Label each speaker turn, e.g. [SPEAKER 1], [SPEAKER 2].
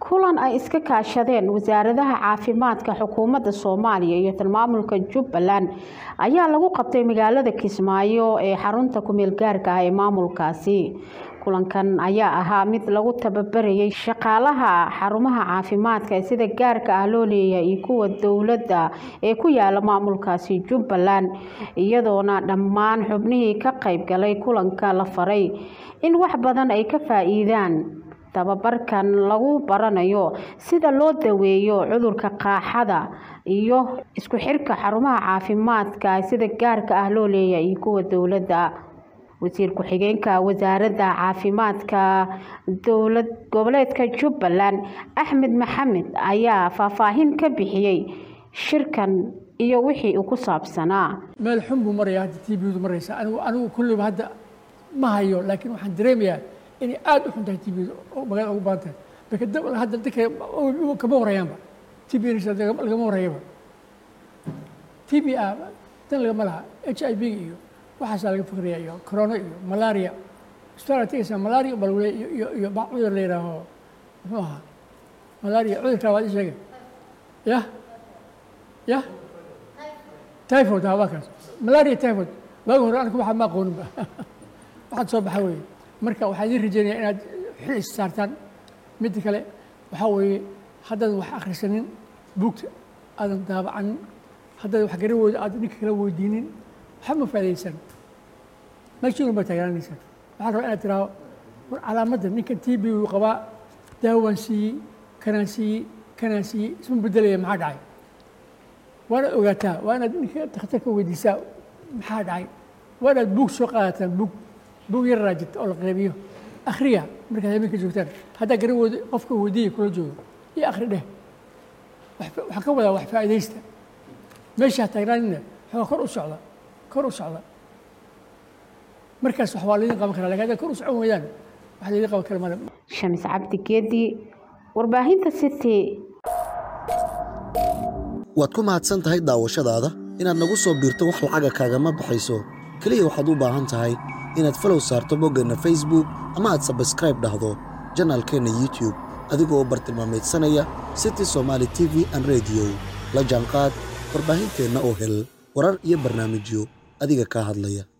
[SPEAKER 1] kulan ay iska kaashadeen wasaaradaha caafimaadka xukuumadda soomaaliya iyo tilmaamulka jubbaland ayaa lagu qabtay magaalada kismaayo ee xarunta kumeel gaarka ah ee maamulkaasi kulankan ayaa ahaa mid lagu tababarayay shaqaalaha xarumaha caafimaadka ee sida gaarka ah loo leeyahay iyo kuwa dowladda ee ku yaala maamulkaasi jubbaland iyadoona dhammaan xubnihii ka qayb galay kulanka la faray in wax badan ay ka faa-iidaan tababarkan lagu baranayo sida loo daweeyo cudurka qaaxada iyo isku xirka xarumaha caafimaadka sida gaarka ah loo leeyahay iyo kuwa dowladda wasiir ku-xigeenka wasaaradda caafimaadka dowlad goboleedka jubbaland axmed maxamed ayaa faahfaahin ka bixiyey shirkan iyo wixii uu ku saabsanaa
[SPEAKER 2] meel xun buu maraya hadda t bdu maraysa anigu anigu kulliba hadda ma hayo laakiin waxaan dareemayaa inay aada u xun tahay t bdu oo magaalada ugu badan tahay marka hadda dadka kama horeeyaanba t b lagama horeeyaba t b a dan lagama laha h i v iyo waxaasaa laga fikraya iyo corona iyo malaria isbitaal tegaysaa malaria baa lagu leeya iyo iyo cudur la yidhaaho muxuu ahaa malaria cudurkaa waad ii sheegay yah yah typhoid ha waa kaas malaria typhoid waagi hore aniga waxaa ma aqooninba waxaad soo baxa weeye marka waxaan idiin rajeynaya inaad xil is saartaan midda kale waxaa weeye haddaadan wax akhrisanin buugta aadan daabacanin haddaadan wax garawooda aadan ninka kala weydiinin waxba ma faa'idaysan meeshiin baa taagnaanaysaa waxaa rabaa inaad tiraahdo war calaamadda ninkan t b uu qabaa daawaan siiyey kanaan siiyey kanaan siiyey isma bedelaya maxaa dhacay waanaad ogaataa waa inaad ninka dakhtarka weydiisaa maxaa dhacay waa inaad buug soo qaadataan buug buug yar raajid oo la qeybiyo akhriya markaad habeenka joogtaan haddaa garawooda qofka weydiiya kula joogo iyo akhri dheh waxaan ka wadaa wax faa'idaysta meeshaa taagnaanina waxaa kor u socda kor u socda markaas wax waa laydin qaban karaa lakin haddaad kor u socon weydaan wax laydin qaban kara male
[SPEAKER 1] shamis cabdi geedi warbaahinta city
[SPEAKER 3] waad ku mahadsan tahay daawashadaada inaad nagu soo biirto wax lacaga kaagama baxayso keliya waxaad u baahan tahay inaad falow saarto boggeenna facebook ama aad sabskraib dhahdo janaalkeenna youtube adigoo bartilmaameedsanaya city somaali t v an rediyo la jaanqaad warbaahinteenna oo hel warar iyo barnaamijyo adiga kaa hadlaya